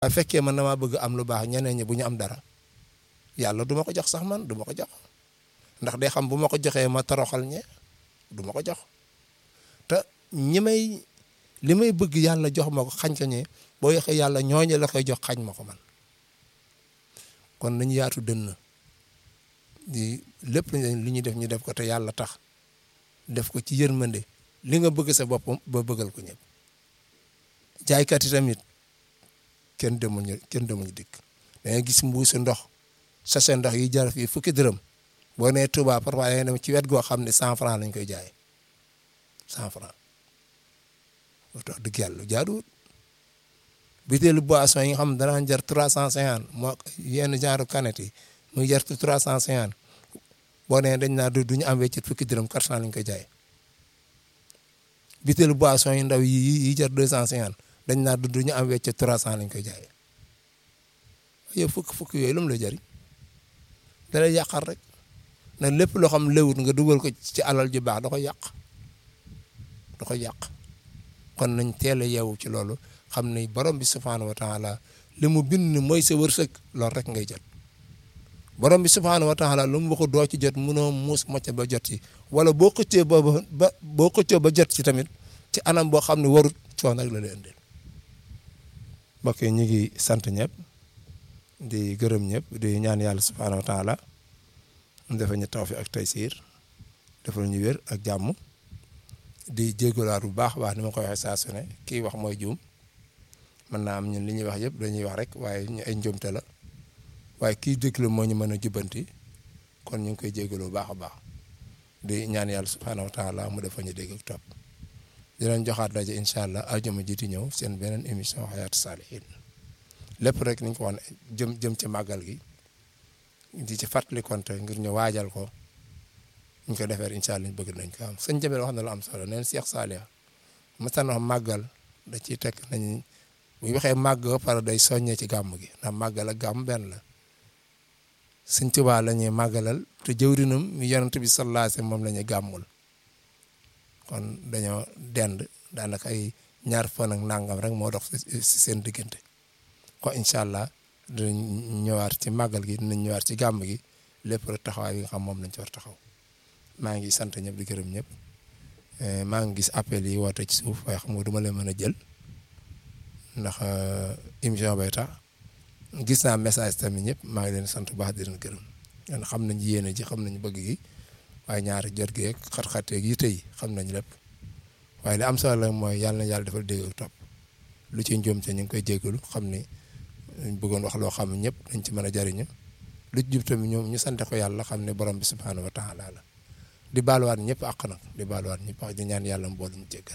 waaye fekkee man damaa bëgg am lu baax ñeneen ñi bu ñu am dara yàlla du ma ko jox sax man du ma ko jox ndax day xam bu ma ko joxee ma toroxal ñe du ma ko jox te ñi may li may bëgg yàlla jox ma ko xañ ko ñe boo yoxee yàlla ñooñu la koy jox xañ ma ko man kon nañu yaatu dënn di lépp li ñuy def ñu def ko te yàlla tax def ko ci yërmande li nga bëgg sa boppam ba bëggal ko ñëpp jaaykat yi tamit kenn demuñu kenn demuñu dikk da ngay gis mbuusu ndox sachet ndox yi jar fii fukki dërëm boo nee Touba parfois da ngay dem ci wet goo xam ne cent franc lañ koy jaay cent franc loolu tax dëgg yàlla jaaduwut butéelu boisson yi nga xam ne danaan jar trois cent cinquante moo yenn genre canette yi muy jar trois cent cinquante boo nee dañ naa du ñu am weccit fukki dërëm quatre cent lañ koy jaay butéelu boisson yi ndaw yi yi jar deux cent cinquante dañ naa du ñu am weccit trois cent lañ koy jaay yow fukk fukk yooyu lu mu lay jariñ da lay yàqal rek na lépp loo xam léwut nga dugal ko ci alal ju baax da koy yàq da koy yàq kon nañ teel a yeewu ci loolu xam ne borom bi subhaanahu wa taala li mu bind mooy sa wërsëg loolu rek ngay jot borom bi subhaanahu wa taala lu mu waxu doo ci jot mënoo muus mocc ba jot ci wala boo xëccee ba ba boo xëccee ba jot ci tamit ci anam boo xam ne warut coono rek la lay indil mbokk yi ñu ngi sant ñëpp di gërëm ñëpp di ñaan yàlla subhaanahu wa taala dafa ñu tawfiq ak taysiir dafa ñu wér ak jàmm di jéggalaat bu baax baax ni ma koy waxee saa su ne kii wax mooy juum mën naa am ñun li ñuy wax yëpp dañuy wax rek waaye ñu ay njuumte la waaye kii déglu moo ñu mën a jubbanti kon ñu ngi koy jéggalu bu baax a baax di ñaan yàlla subhaanahu wa taala mu defa ñu dégg ak topp di leen joxaat daje incha allah ajuma jiiti ñëw seen beneen émission xayaatu saalihin lépp rek niñ ko wax jëm jëm ci màggal gi di ci fàttali konte ngir ñu waajal ko ñu ko defee incha allah ñu bëgg nañ ko am sëñ Jabel wax na lu am solo neen Cheikh Saliou mësan wax màggal da ciy teg nañ bu ñu waxee màgg ba pare day soññee ci gàmm gi ndax màggal ak gàmm benn la sëñ Tuubaa la ñuy màggalal te jëwrinam mi yonent bi sallallahu alayhi wasallam moom la ñuy gàmmul kon dañoo dend daanaka ay ñaar fan ak nangam rek moo dox si seen diggante ko incha allah dinañ ñëwaat ci màggal gi dinañ ñëwaat ci gàmm gi lépp rek taxawaay bi nga xam moom lañ ci war taxaw maa ngi sant ñëpp di gërëm ñëpp maa ngi gis appel yi woote ci suuf waaye xam nga du ma leen mën a jël ndax émission bay tax gis naa message tamit ñëpp maa ngi leen sant bu baax di leen gërëm yan xam nañ yéene ji xam nañ bëgg gi waaye ñaari jot gi ak xat-xateeg yi tey xam nañ lépp waaye li am solo la mooy yàlla na yàlla defal dégg ak topp lu ci njuum te ñu ngi koy jéggalu xam ni bëggoon wax loo xam ne ñëpp dañ ci mën a jariñu lu ci jub tamit ñoom ñu sante ko yàlla xam ne borom bi subhaanahu wa taala la di baaluwaat ñëpp àq nag di baaluwaat ñëpp àq di ñaan yàlla mboolu ñu jéggal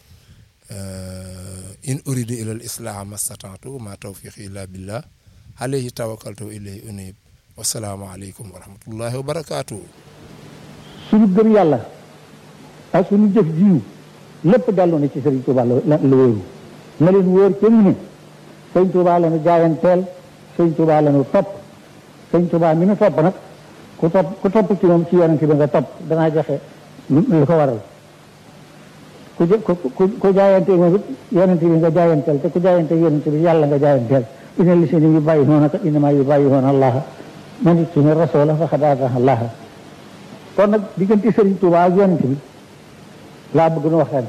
in uridu ila al islaha mastata'tu ma tawfiqi illa billah alayhi tawakkaltu wa ilayhi unib wasalaamu aleykum wa rahmatullahi wa barakatuh suñu gëm yàlla ak suñu jëf jiw lépp dellu na ci Sëriñ Tuubaa la la wóoru na leen wóor ca mu ne Sëriñ Tuubaa la nu jaayanteel Sëriñ Tuubaa la nu topp Sëriñ Tuubaa mi nu topp nag ku topp ku topp ci moom ci yonent bi nga topp danaa joxe lu ko waral ku ku ku jaayante moom it yonent bi nga jaayanteel te ku jaayante yonent bi yàlla nga jaayanteel ina li seen yu bàyyi noona ka inama yu bàyyi noona allaha man it suñu rasoola faqad ataa allaha kon nag diggante Sëriñ Tuubaa ak yonent bi laa bëgg nu waxtaan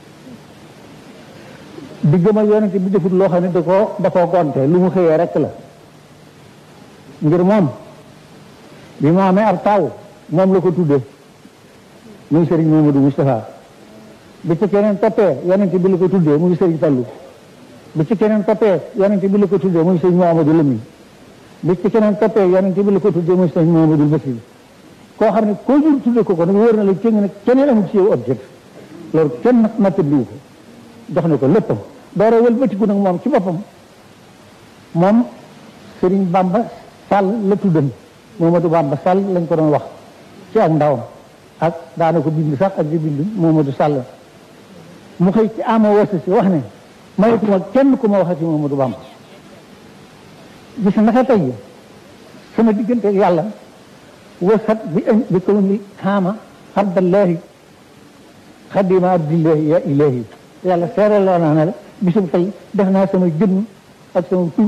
diggam ak yonent bi defut loo xam ne da koo da koo gonte lu mu xëyee rek la ngir moom bi mu amee ab taaw moom la ko tudde muy Sëriñ Mamadou Moustapha bi ci keneen toppee yonent bi la ko tuddee muy Sëriñ Fallu bi ci keneen toppee yonent bi la ko tuddee muy Sëriñ Mamadou Lamine bi ci keneen toppee yonent bi la ko tuddee muy Sëriñ Mamadou Basir koo xam ne koo jur tudde ko ko nag wóor na la cëng nag keneen amul ci yow objet loolu kenn nag nattabliwu ko jox na ko léppam doora wëlbatiku nag moom ci boppam moom Sëriñ Bamba Sall la tuddan Mamadou Bamba Sall lañ ko doon wax ci ak ndawam ak daana ko bind sax ak di bind Mamadou Sall mu xëy ci ama wasa si wax ne mayetuma kenn ku ma waxati Mamadou Bamba gis naka tey sama diggante ak yàlla wasat bi bi kaw ni xaama abdallahi xadima abdillahi ya ilahi yàlla seere loo naa ne la bisum tey def naa sama jëmm ak sama tur